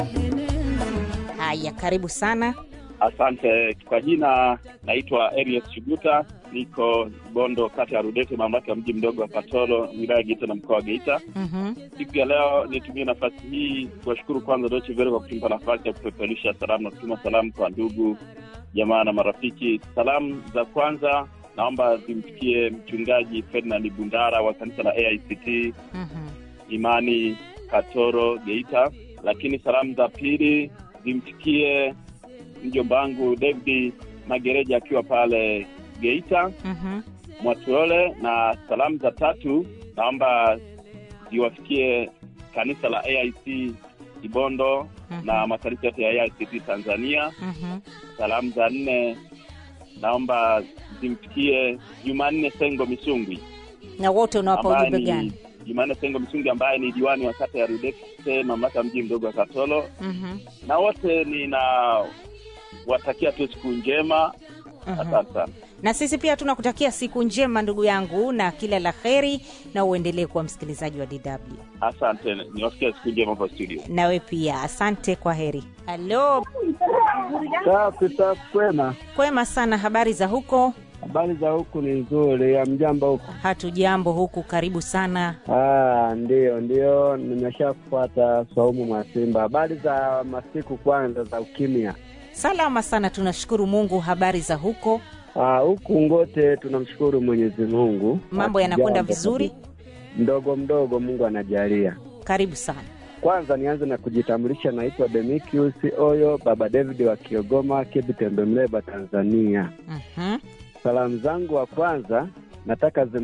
Haya, karibu sana. Asante. Kwa jina naitwa Elias Chuguta, niko Bondo, kata ya Rudete, mamlaka ya mji mdogo wa Katoro, wilaya ya Geita na mkoa wa Geita. Mhm. Siku ya leo nitumie nafasi hii kuwashukuru kwanza Deutsche Welle kwa kutupa nafasi ya kupeperusha salamu na kutuma salamu kwa ndugu jamaa na marafiki. Salamu za kwanza naomba zimfikie mchungaji Ferdinand Bundara wa kanisa la AICT Mhm. Imani Katoro Geita, lakini salamu za pili zimfikie mjomba wangu David Magereja akiwa pale Geita Mhm. Mwatulole, na salamu za tatu naomba ziwafikie kanisa la AIC Ibondo Mhm. na makanisa yote ya AICT Tanzania. Mhm. Salamu za nne naomba zimfikie Jumanne Sengo Misungwi Na wote unawapa ambaye ujumbe ni gani? Jumanne Sengo Misungwi ambaye ni diwani wa kata ya Rudete, mamlaka ya mji mdogo wa Katoro, Mhm. na wote ninawatakia tu siku njema. Mhm. Asante sana. Na sisi pia tunakutakia siku njema ndugu yangu, na kila la heri, na uendelee kuwa msikilizaji wa DW. Asante, niwasikia siku njema hapa studio. Nawe pia asante, kwa heri. Halo, Safi safi, kwema. kwema sana. Habari za huko? Habari za huku ni nzuri, ya mjamba huku? Hatujambo huku, karibu sana. Ah, ndio ndio, nimeshafuata Swaumu Mwasimba. Habari za masiku kwanza za ukimya. Salama sana, tunashukuru Mungu. Habari za huko? Ah, huku ngote tunamshukuru Mwenyezi Mungu, Mambo yanakwenda Hatujambo vizuri? kabisa. Mdogo mdogo, Mungu anajalia. Karibu sana. Kwanza nianze na kujitambulisha, naitwa Demikius Oyo, baba David wa Kiogoma, Kibi Tembe, Mleba, Tanzania. Mhm. Salamu zangu wa kwanza nataka zim